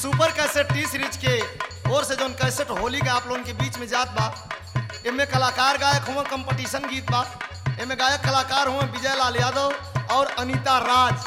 super cassette T series के ओर से जौन कैसेट होली का आप लोगन के बीच में जात बा एमे कलाकार गायक हुआ कंपटीशन गीत बा एमे गायक कलाकार हुआ विजय लाल यादव और अनीता राज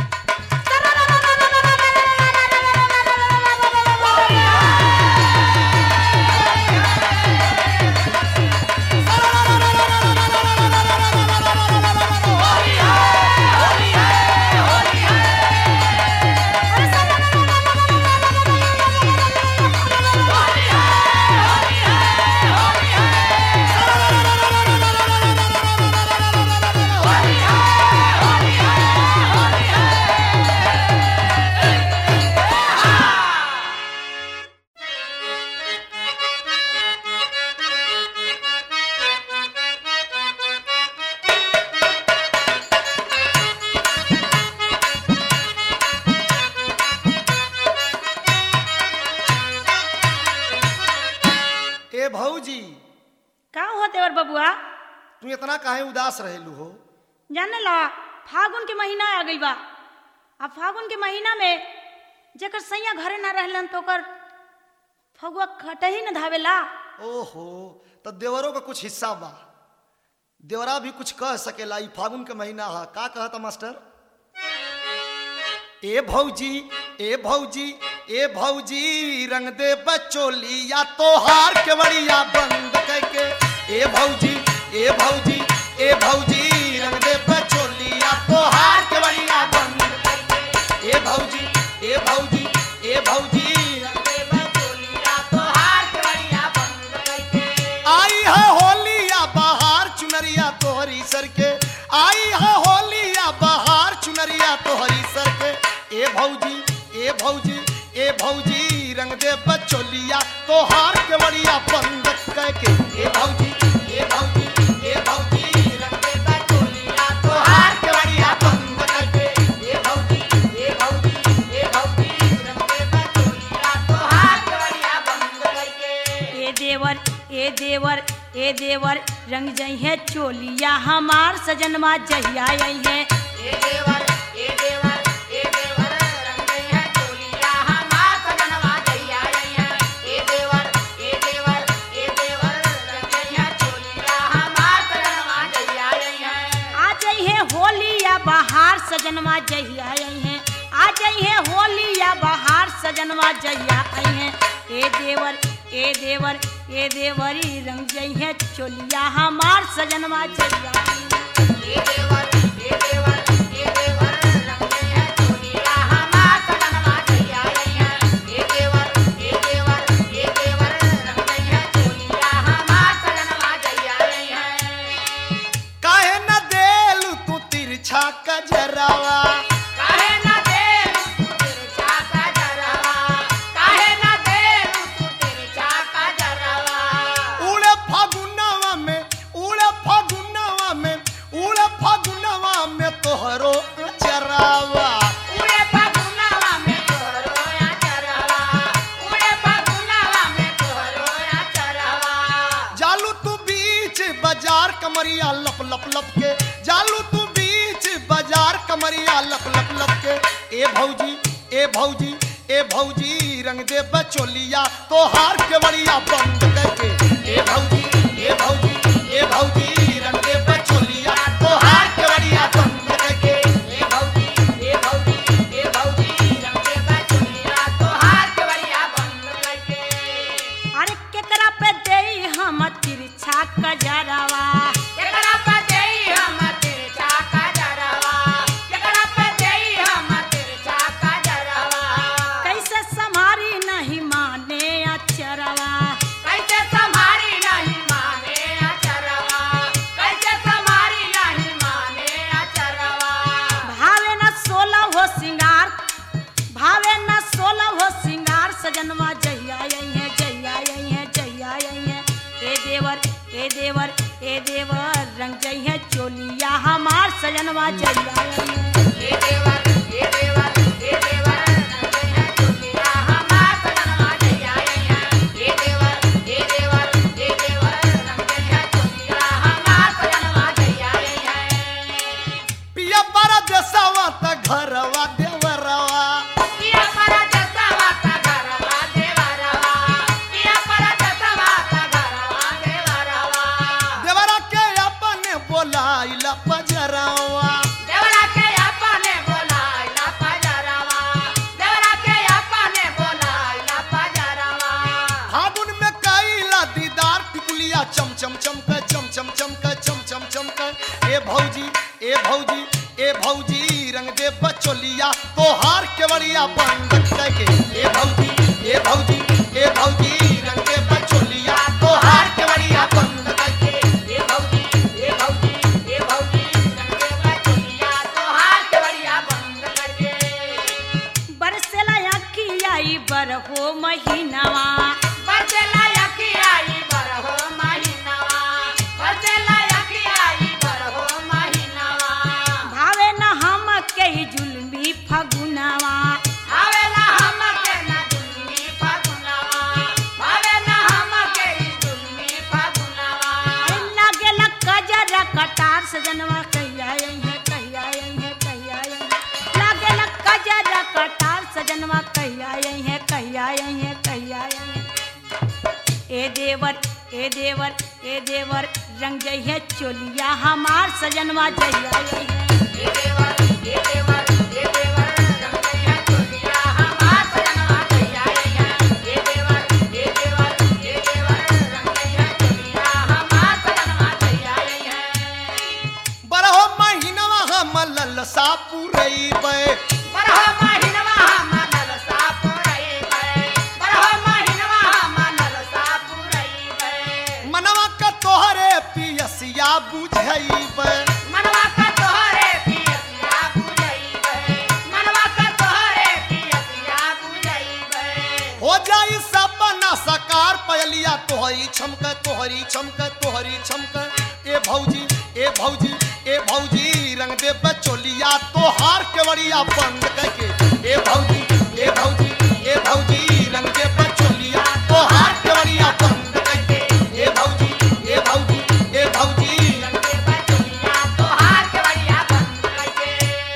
ए भौजी का हो देवर बबुआ तू इतना काहे उदास रहेलू हो जाने ला फागुन के महीना आ गई बा आ फागुन के महीना में जेकर सैया घरे ना रहलन तो ओकर फगुआ खटही न धावेला ओहो तो देवरों का कुछ हिस्सा बा देवरा भी कुछ कह सकेला ई फागुन के महीना है का कहता मास्टर ए भौजी ए भौजी ए भौजी रंग दे बचोलिया तोहार के बड़िया बंद करके ए भौजी ए भौजी ए भौजी रंग दे बचोलिया तोहार के बड़िया बंद करके ए भौजी ए भौजी ए भौजी रंग दे बचोलिया तोहार के बड़िया बंद करके आई है होलिया बहार चुनरिया तोहरी सर के आई है होलिया बहार चुनरिया तोहरी सर के ए भौजी ए भौजी ए भौजी रंग दे बचोलिया तोहार के बड़िया बंद करके ए भौजी ए भौजी ए भौजी रंग दे बचोलिया तोहार के बड़िया बंद करके ए भौजी ए भौजी ए भौजी रंग दे बचोलिया तोहार के बड़िया बंद करके ए देवर ए देवर ए देवर रंग जई है चोलिया हमार सजनमा जहिया आई है ए देवर ए देवर ए देवर रंग है चोलिया हमार सजनवा जइया आई है ए देवर ए देवर ए देवर रंग है चोलिया हमार सजनवा जइया आई है आ जई है होलिया बहार सजनमा जहिया आई है आ जई है होलिया बहार सजनमा जहिया आई है ए देवर ए देवर ए देवरी रंग जई है चोलिया हमार सजनमा जहिया आई है ए देवर ए देवर ए देवर रंग है चोलिया हमार सजनवा जइया आई है ए देवर ए देवर ए देवर रंग है चोलिया हमार सजनवा जइया आई है काहे न देलू तू तिरछा कजरावा काहे न देलू तू तिरछा कजरावा काहे न देलू तू तिरछा कजरावा उड़े फागुनवा में उड़े फागुनवा में उड़े फागुनवा में तोहरो चरावा उड़े फागुनवा में तोहरो चरावा उड़े फागुनवा में तोहरो चरावा जालू तू बीच बाजार कमरिया लप लप लप के जालू तू बीच बाजार कमरिया लप लप लप के ए भौजी ए भौजी ए भौजी रंग दे बचोलिया तोहार के बड़िया बंद करके ए भौजी ए भौजी ए भौजी रंग दे बचोलिया तोहार के बड़िया बंद करके ए भौजी ए भौजी ए भौजी रंग दे बचोलिया तोहार के बड़िया बंद करके अरे केकरा पे देई हम तिरछा कजरावा केकरा पे देई हम तिरछा कजरवा केकरा पे देई हम तिरछा कजरवा कैसे संभारी नहीं माने अचरवा कैसे संभारी नहीं माने अचरवा कैसे संभारी नहीं माने अचरवा भावे न सोलह हो सिंगार भावे न सोलह हो सिंगार सजनवा जहिया आई है जहिया आई है जहिया आई है ए देवर ए देवर ए देवर रंग जई है चोलिया हमार सजनवा जहिया आई है ए देवर ए देवर ए देवर रंग है चुटिया हमार सजनवा जइया आई है ए देवर ए देवर ए देवर रंग है चुटिया हमार सजनवा जइया आई है पिया पर देसवा त घरवा देवरवा पिया पर देसवा त बचोलिया तोहार केवड़िया बंद करके ए भौजी ए भौजी ए भौजी रंग दे बचोलिया तोहार केवड़िया बंद करके ए भौजी ए भौजी ए भौजी रंगे बचुलिया तोहार के बढ़िया बंद करके बरसेला अखिया ई बरहो महीनावा बचला यकियाई बरहो महीनावा बचला यकियाई बरहो महीनावा भावे न हम के ई जुल्मी फगुनावा आवेला हमके ना दुल्मी फगुनावा आवेला हमके ई दुल्मी फगुनावा लागेला कजरा कटार सजनवा कहिया आई है कहिया आई है कहिया आई है लागेला कजरा कटार सजनवा कहिया आई है कहिया आई है कहिया आई है ए देवर ए देवर ए देवर रंग जई है चोलिया हमार सजनवा जइया आई है ए देवर ए देवर ए देवर रंगे है चोलिया हमार सजनवा कहिया आई है ए देवर ए देवर ए देवर रंगे है चोलिया हमार सजनवा कहिया आई है बरहो महीनवा हम ललसा पुरैबे बरहो महिनवा हम नलसा पुरैबै बरहो महिनवा हम नलसा पुरैबै मनवा का तोहरे पियसिया बुझैबे मनवा का तोहरे पियसिया बुझैबै मनवा का तोहरे पियसिया बुझैबै हो जाई सपना सकार पयलिया तोहरी छमक तोहरी छमक तोहरी छमक ए भौजी ए भौजी ए भौजी रंग दे बचोलिया तोहार केवड़िया बंद करके ए भौजी ए भौजी ए भौजी रंग दे बचोलिया तोहार केवड़िया बंद करके ए भौजी ए भौजी ए भौजी रंगे बचुलिया तोहार के बढ़िया बंद करके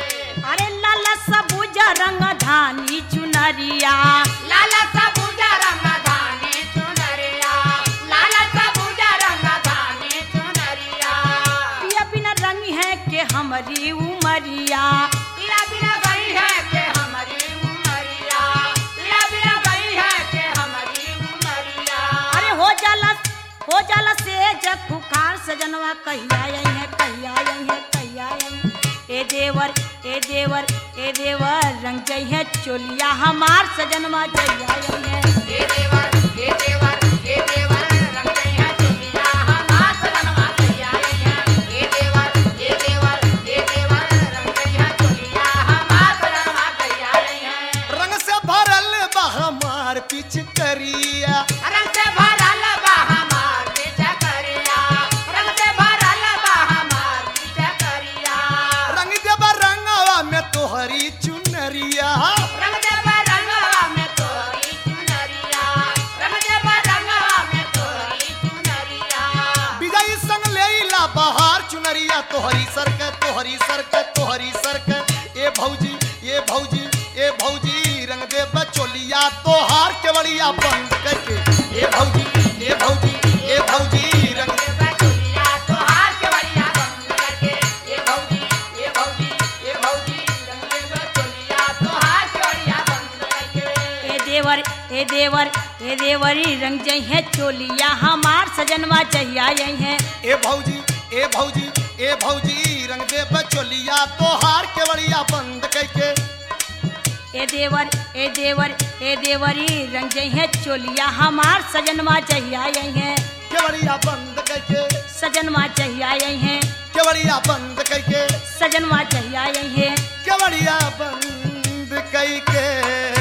अरे लाला सबूज रंग धानी चुनरिया लाला सबूजा रंग धानी चुनरिया लाला सबूजा रंग धानी चुनरिया पिया बिना रंग है के हमारी उमरिया पीला बिना गई है के हमारी उमरिया पीला बिना गई है के हमारी उमरिया अरे हो जाला हो जाला से जग खुखार सजनवा कहिया आई है कहिया आई है कहिया आई है ए देवर ए देवर ए देवर रंग जई है चोलिया हमार सजनवा जइया आई है हे देवर हे देवर हे देवर रंग गई है चुनिया हमार सजनवा कहिया आई है हे देवर हे देवर हे देवर रंग गई है चुनिया हमार सजनवा कहिया आई है रंग से भरल बा हमार पिचकरिया रंग से भरल बा हमार पीछे करिया रंग से भरल बा हमार पीछे करिया रंग देबा रंगवा में तोहरी चुनरिया रंग दे रंगवा में तोरी चुनरिया रंग दे रंगवा में तोरी चुनरिया विजयी संग लेला बहार चुनरिया तोहरी सरक तोहरी सरक तोहरी सरक ए भौजी ए भौजी ए भौजी रंग दे बचोलिया तोहार केवड़िया बंद करके ए भौजी ए भौजी ए भौजी रंग रंग दे चुनिया तोहार के बढ़िया बंद करके ए भौजी ए भौजी ए भौजी रंग दे चुनिया तोहार के बढ़िया बंद करके ए देवर ए देवर ए देवरी रंग जई है चोलिया हमार सजनवा जइया आई है ए भौजी ए भौजी ए भौजी रंग दे बचोलिया तोहार केवड़िया बंद करके ए देवर ए देवर ए देवरी रंग जई है चोलिया हमार सजनवा जइया आई है केवड़िया बंद करके सजनवा जइया आई है केवड़िया बंद करके सजनवा जइया आई है केवड़िया बंद करके